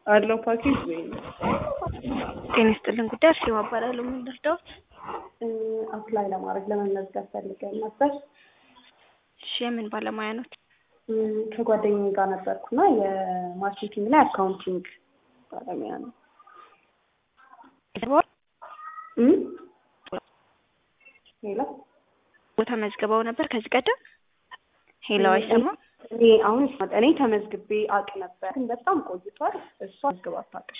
አለው ፓኬጅ ወይ ጤና ይስጥልን ጉዳይ አርሴማ እባላለሁ። ምን ልርዳዎት? አፕላይ ለማድረግ ለመመዝገብ ፈልገን ነበር። እሺ የምን ባለሙያ ኖት? እም፣ ከጓደኛዬ ጋር ነበርኩና የማርኬቲንግ እና የአካውንቲንግ ባለሙያ ነው። እም? ሄሎ ቦታ መዝግበው ነበር ከዚህ ቀደም? ሄሎ አይሰማም? እኔ አሁን ስመጣ እኔ ተመዝግቤ አውቅ ነበር፣ ግን በጣም ቆይቷል። እሷ መዝግባ አታውቅም።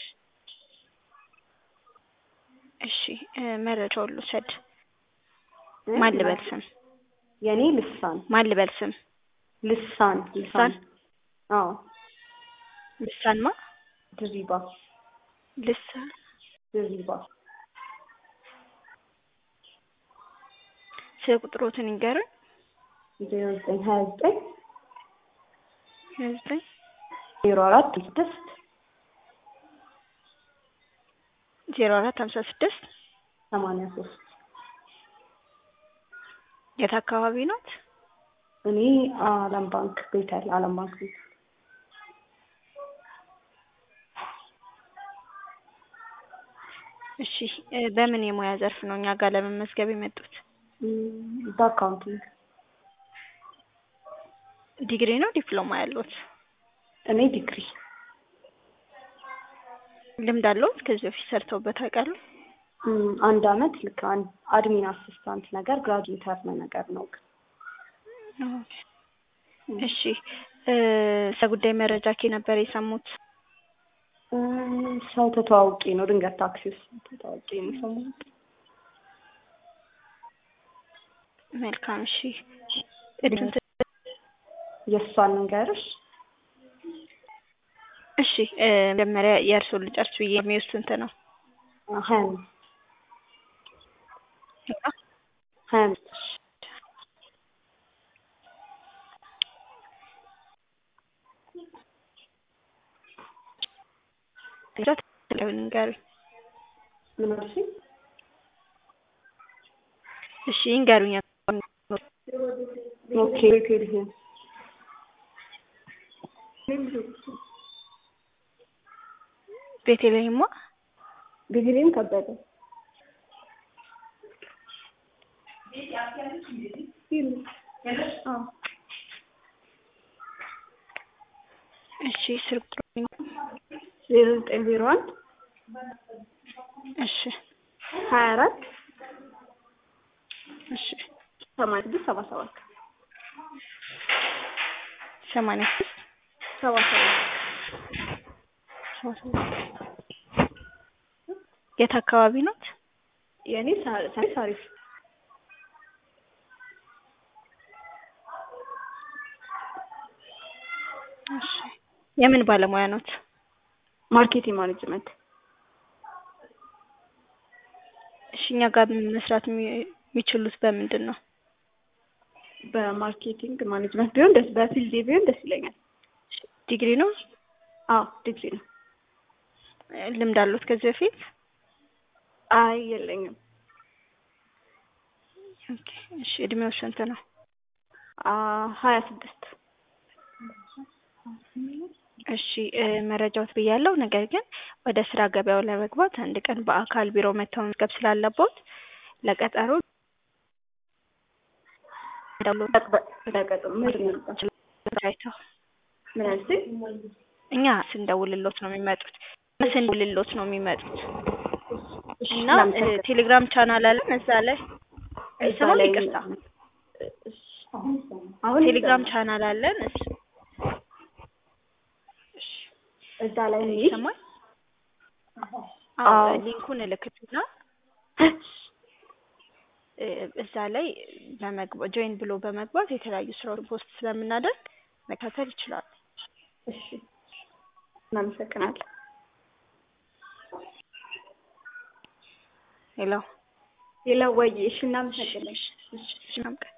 እሺ እ፣ መረጃውን ልውሰድ። ማን ልበል ስም? የእኔ ልሳን ማን ልበል ስም? ልሳን ልሳን? አዎ ልሳን ማ? ድሪባ ልሳን ድሪባ ስለ ቁጥሮትን ይንገሩኝ። ዜሮ ዘጠኝ ሀያ ዘጠኝ ሀያ ዘጠኝ ዜሮ አራት ስድስት ዜሮ አራት ሀምሳ ስድስት ሰማንያ ሶስት የት አካባቢ ኖት? እኔ አለም ባንክ ቤተል አለም ባንክ ቤተል እሺ እ፣ በምን የሙያ ዘርፍ ነው እኛ ጋር ለመመዝገብ የመጡት? እም፣ በአካውንቲንግ ዲግሪ ነው ዲፕሎማ ያሉት? እኔ ዲግሪ ልምድ አለዎት? ከዚህ በፊት ሰርተውበት ያውቃሉ? እም፣ አንድ አመት ልክ አንድ አድሚን አሲስታንት ነገር ግራጁዌተር ነገር ነው ግን እሺ እ፣ ስለ ጉዳይ መረጃ ኬ ነበር የሰሙት? እም፣ ሰው ተተዋውቂ ነው ድንገት ታክሲ ውስጥ ተተዋውቂ ነው የሰማሁት። መልካም እሺ እድሜው የእሷን ንገርሽ እሺ እ፣ መጀመሪያ የእርስዎን ልጨርስ ብዬ እድሜው ስንት ነው? ሀያ አምስት ሀያ አምስት ንገሩኝ። ምን አልሽኝ? እሺ ይንገሩኝ። ኦኬ ቤቴልሄም ቤተልሔማ ቤቴልሄም ከበደ አዎ እሺ ስልክ ቁጥሩን ዜሮ ዘጠኝ ዜሮ አንድ እሺ ሀያ አራት እሺ ሰማንያ ስድስት ሰባ ሰባት ሰማንያ ስድስት ሰባ ሰባት ሰባ ሰባት የት አካባቢ ኖት? የእኔ ሳ- ሳሪስ አሪፍ እሺ የምን ባለሙያ ኖት? ማርኬቲንግ ማኔጅመንት እሺ እኛ ጋር መስራት የሚ- የሚችሉት በምንድን ነው? በማርኬቲንግ ማኔጅመንት ቢሆን ደስ በፊልድ ቢሆን ደስ ይለኛል። ዲግሪ ነው? አዎ ዲግሪ ነው። ልምድ አሉት ከዚህ በፊት? አይ የለኝም። ኦኬ እሺ እድሜው ስንት ነው? አ ሀያ ስድስት እሺ እ፣ መረጃዎት ብያለሁ። ነገር ግን ወደ ስራ ገበያው ለመግባት አንድ ቀን በአካል ቢሮ መተው መዝገብ ስላለቦት ለቀጠሮ ለቀጥም ምንድን ነው የሚባለው? አይተው ምን አልሽኝ? እኛ ስንደውልሎት ነው የሚመጡት ስንደውልሎት ነው የሚመጡት እሺ፣ እና እ፣ ላመሰግን። ቴሌግራም ቻናል አለን እዛ ላይ እዛ አይሰማም? ላይ ይቅርታ እሺ፣ አሁን ቴሌግራም ይሰማል። ቻናል አለን እሱ እዛ ላይ ነው ይሰማል? አዎ አዎ። ሊንኩን እልክትና እ፣ እዛ ላይ በመግባት ጆይን ብሎ በመግባት የተለያዩ ስራዎች ፖስት ስለምናደርግ መከታተል ይችላሉ። እሺ፣ እናመሰግናለን። ሄሎ ሌላ ወይ እሺ፣ እናመሰግናለን። እሺ፣ እሺ፣ መልካም ቀን